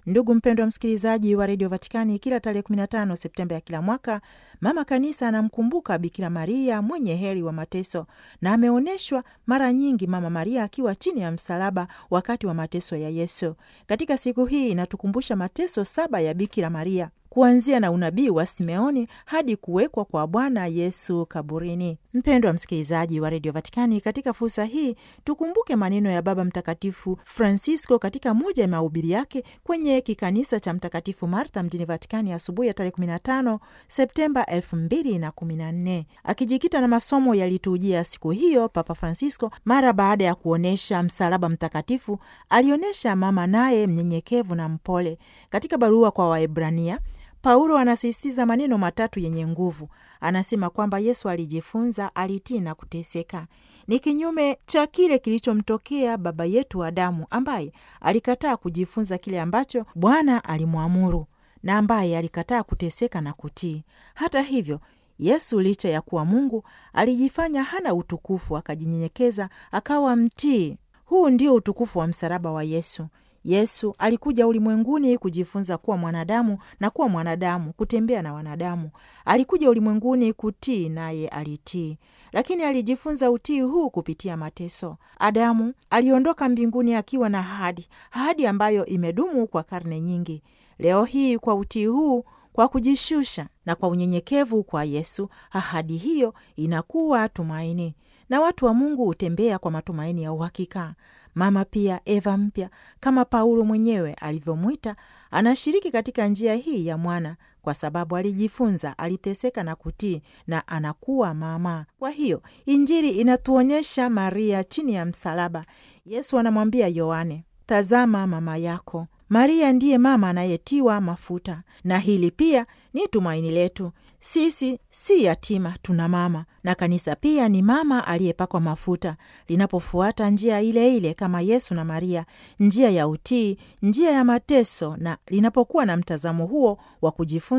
Ndugu mpendwa msikilizaji wa redio Vatikani, kila tarehe 15 Septemba ya kila mwaka mama kanisa anamkumbuka Bikira Maria mwenye heri wa mateso, na ameonyeshwa mara nyingi Mama Maria akiwa chini ya msalaba wakati wa mateso ya Yesu. Katika siku hii inatukumbusha mateso saba ya Bikira Maria kuanzia na unabii wa Simeoni hadi kuwekwa kwa Bwana Yesu kaburini. Mpendwa msikilizaji wa redio Vatikani, katika fursa hii tukumbuke maneno ya Baba Mtakatifu Francisco katika moja ya mahubiri yake kwenye kikanisa cha Mtakatifu Martha mjini Vatikani asubuhi ya tarehe 15 Septemba 2014 akijikita na masomo yalitujia siku hiyo. Papa Francisco mara baada ya kuonyesha msalaba mtakatifu alionyesha mama naye mnyenyekevu na mpole. Katika barua kwa Waebrania Paulo anasisitiza maneno matatu yenye nguvu. Anasema kwamba Yesu alijifunza, alitii na kuteseka. Ni kinyume cha kile kilichomtokea baba yetu Adamu, ambaye alikataa kujifunza kile ambacho Bwana alimwamuru na ambaye alikataa kuteseka na kutii. Hata hivyo, Yesu licha ya kuwa Mungu alijifanya hana utukufu, akajinyenyekeza, akawa mtii. Huu ndio utukufu wa msalaba wa Yesu. Yesu alikuja ulimwenguni kujifunza kuwa mwanadamu na kuwa mwanadamu, kutembea na wanadamu. Alikuja ulimwenguni kutii, naye alitii, lakini alijifunza utii huu kupitia mateso. Adamu aliondoka mbinguni akiwa na ahadi, ahadi ambayo imedumu kwa karne nyingi. Leo hii kwa utii huu, kwa kujishusha na kwa unyenyekevu kwa Yesu, ahadi hiyo inakuwa tumaini, na watu wa Mungu hutembea kwa matumaini ya uhakika. Mama pia Eva mpya kama Paulo mwenyewe alivyomwita, anashiriki katika njia hii ya mwana, kwa sababu alijifunza, aliteseka na kutii, na anakuwa mama. Kwa hiyo Injili inatuonyesha Maria chini ya msalaba. Yesu anamwambia Yohane, tazama mama yako. Maria ndiye mama anayetiwa mafuta, na hili pia ni tumaini letu. Sisi si yatima, tuna mama, na kanisa pia ni mama aliyepakwa mafuta, linapofuata njia ile ile kama Yesu na Maria, njia ya utii, njia ya mateso, na linapokuwa na mtazamo huo wa kujifunza